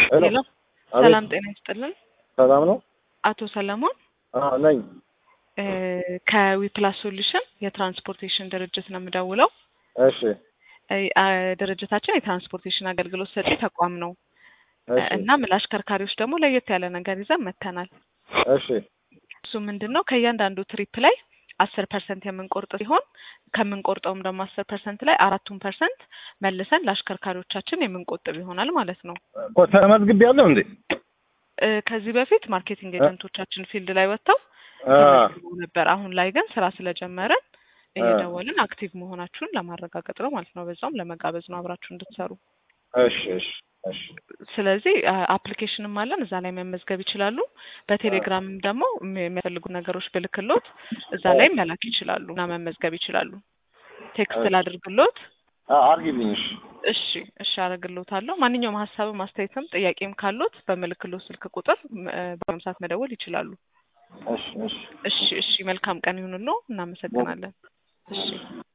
ሄሎ ሄሎ አቤት። ሰላም ጤና ይስጥልን። ሰላም ነው? አቶ ሰለሞን አዎ ነኝ። እ ከዊፕላስ ሶሉሽን የትራንስፖርቴሽን ድርጅት ነው የምደውለው። እሺ እ አ ድርጅታችን የትራንስፖርቴሽን አገልግሎት ሰጪ ተቋም ነው እሺ እናም ለአሽከርካሪዎች ደግሞ ለየት ያለ ነገር ይዘን መጥተናል። እሺ እሱ ምንድን ነው ከእያንዳንዱ ትሪፕ ላይ አስር ፐርሰንት የምንቆርጥ ሲሆን ከምንቆርጠውም ደግሞ አስር ፐርሰንት ላይ አራቱን ፐርሰንት መልሰን ለአሽከርካሪዎቻችን የምንቆጥብ ይሆናል ማለት ነው። እኮ ተመዝግቤያለሁ እንዴ? እ ከዚህ በፊት ማርኬቲንግ ኤጀንቶቻችን ፊልድ ላይ ወጥተው አ ተመዝግበው ነበር። አሁን ላይ ግን ስራ ስለጀመረን እየደወልን አክቲቭ መሆናችሁን ለማረጋገጥ ነው ማለት ነው። በዛውም ለመጋበዝ ነው አብራችሁ እንድትሰሩ። እሺ እሺ እሺ ስለዚህ አፕሊኬሽንም አለን እዛ ላይ መመዝገብ ይችላሉ። በቴሌግራምም ደግሞ የሚ- የሚያስፈልጉ ነገሮች ብልክሎት እዛ ላይ መላክ ይችላሉ እና መመዝገብ ይችላሉ። ቴክስት እሺ። ላድርግሎት። አ አርጊልኝ። እሺ እሺ እሺ አደርግሎታለሁ። ማንኛውም ሀሳብም አስተያየትም ጥያቄም ካሎት በምልክሎት ስልክ ቁጥር ም- እ በአሁኑ ሰዓት መደወል ይችላሉ። እሺ እሺ እሺ እሺ መልካም ቀን ይሁንልዎ። እናመሰግናለን። እሺ